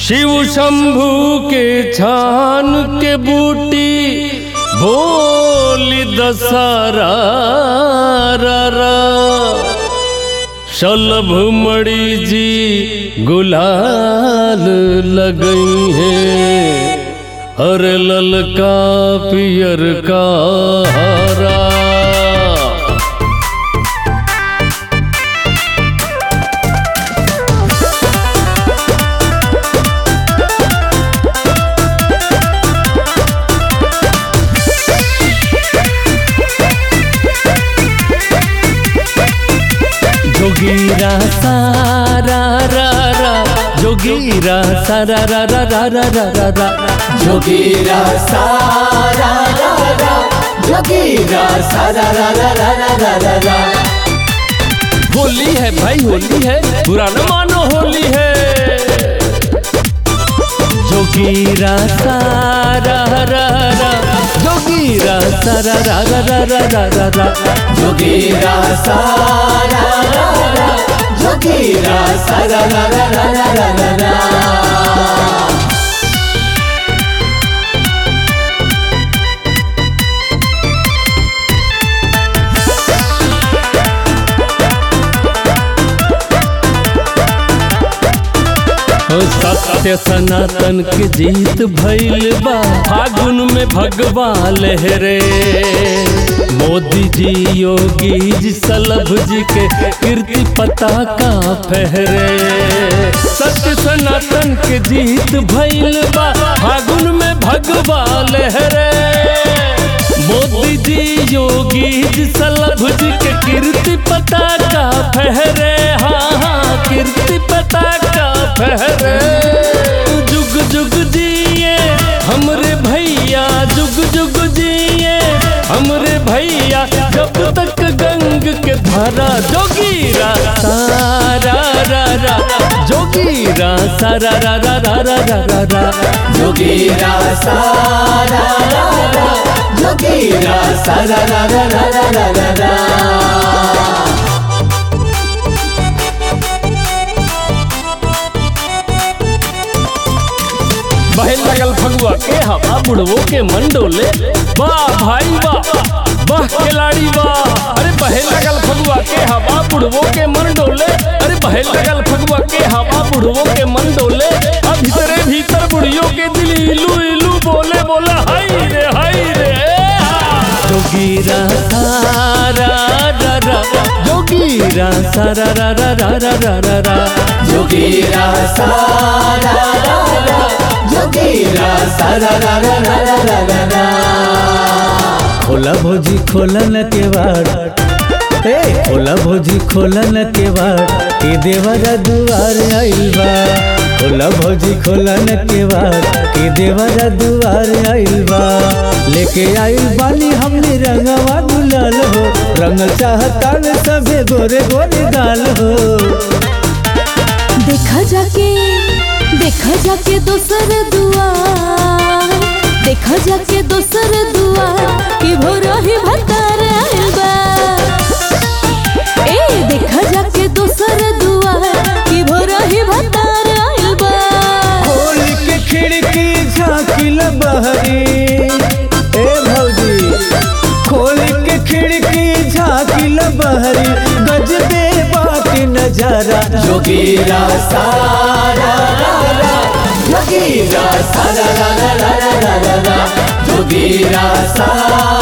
शिव शंभू के छान के बूटी बोली दशहरा रा रा। शलभ मणि जी गुलाल लगई है अरे ललका पियर का हरा जोगीरा सारा रा रा जोगीरा सारा रा रा रा रा रा रा रा जोगीरा सारा रा रा जोगीरा सारा रा रा रा रा रा रा रा होली है भाई होली है बुरा न मानो होली है जोगीरा सारा रा रा जोगीरा सारा रा रा रा रा रा रा रा जोगीरा सारा रा रा जोगीरा सारा रा रा रा रा रा रा रा ओ सत्य सनातन के जीत भइल बा फागुन में भगवा लहरे मोदी जी योगी जी सलभ जी के कीर्ति पताका फहरे सत्य सनातन के जीत भइल बा फागुन में भगवा लहरे मोदी जी योगी जी सलभ जी के कीर्ति पताका फहरे हाँ हाँ कीर्ति पताका फहरे जुग जुग जिए हमरे भैया जुग जुग जिए हमरे भैया जब तक गंग के धारा जोगीरा सारा रा रा जोगीरा सारा रा रा रा रा रा रा रा जोगीरा सारा रा रा जोगीरा सारा रा रा रा रा रा रा रा बहन लगल फगुआ के हवा बुढ़वो के मंडोले वाह भाई वाह वाह खिलाड़ी वाह अरे बहन लगल फगुआ के हवा बुढ़वो के मंडोले अरे बहन लगल फगुआ के हवा बुढ़वो के मंडोले अब भीतरे भीतर बुढ़ियों के दिल इलू इलू बोले बोला हाय रे हाय रे जोगीरा सारा रा रा जोगीरा सारा रा रा रा रा रा रा रा जोगीरा सारा रा रा जोगीरा सारा रा रा रा रा रा रा रा खोला भोजी खोलन के वाड़ ए खोला भोजी खोलन के वाड़ के देवरा दुआर आइल बा खोला भोजी खोलन के वाड़ के देवरा दुआर आइल बा लेके आइल बानी हमने रंगवा गुलाल हो रंग चाहता में सभे गोरे गोरे गाल हो देखा जाके देखा जाके दोसर दुआर देखा जाके दोसर दुआर कि भोरही भतार आइल बा ए देखा जाके दोसर दुआर कि भोरही भतार आइल बा खोल के खिड़की झाँकिल बहरी ए भौजी खोल के खिड़की झाँकिल बहरी गजबे बाकी नजारा जोगीरा सारा रा रा जोगीरा सारा रा रा रा रा रा रा जोगीरा सारा